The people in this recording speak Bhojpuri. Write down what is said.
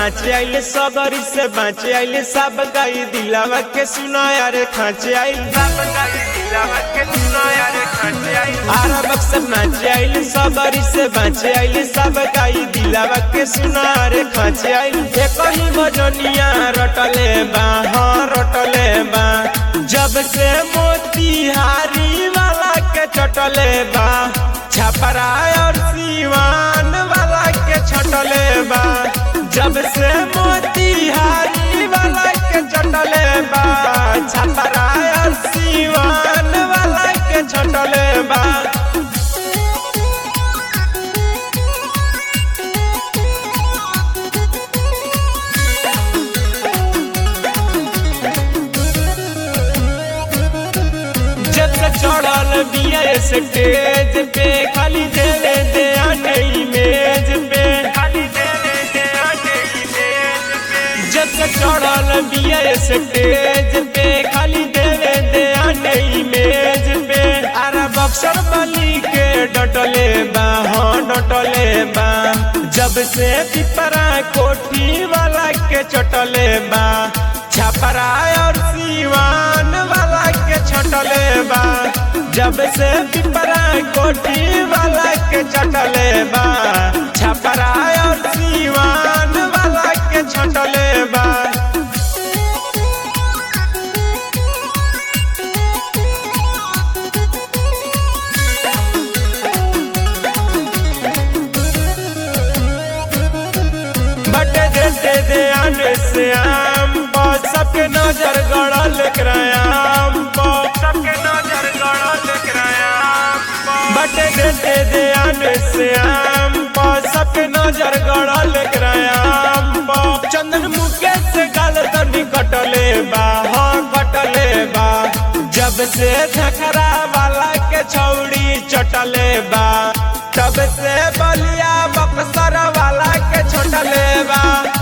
नाचे आइले सबरी से बाँचे आइले सब गाई दिलावा के सुना यारे खाचे आइल सब गाई दिलावा के सुना यारे खाचे आइल आरा बक्सर नाचे आइले सबरी से बाँचे आइले सब गाई दिलावा के सुना यारे खाचे आइल एक ही भजनिया रटले बा हाँ रटले बा जब से मोतिहारी वाला के चटले बा छपरा और सीवान वाला के छटले बा जब से मोतिहारी वाला के चटले बा छपरा और सीवान वाला के छटले बा जब से चढ़ल बिया स्टेज पे खाली देवे दे आने इमेज पे खाली देवे दे आने इमेज पे जब से चढ़ल बिया स्टेज पे खाली देवे दे आने इमेज पे अरे बक्सर बली के डटले बा हाँ डटले बा जब से पिपरा कोठी वाला के चटले बा छपरा और सीवान वाला के छटले बा जब से पिपरा कोठी वाला के चटले बा छपरा और सीवान वाला के छटले बा बटे देते दे आने से आम पर सबके नजर गड़ल करायाम पर सबके नजर गड़ल करायाम बटे देते दे आने से आम पर सबके नजर गड़ल करायाम पर चंदन मुकेश से गाल तनी कटले बा हाँ कटले बा जब से झखरा वाला के छौड़ी चटले बा तब से बलिया बक्सर वाला के छोटले बा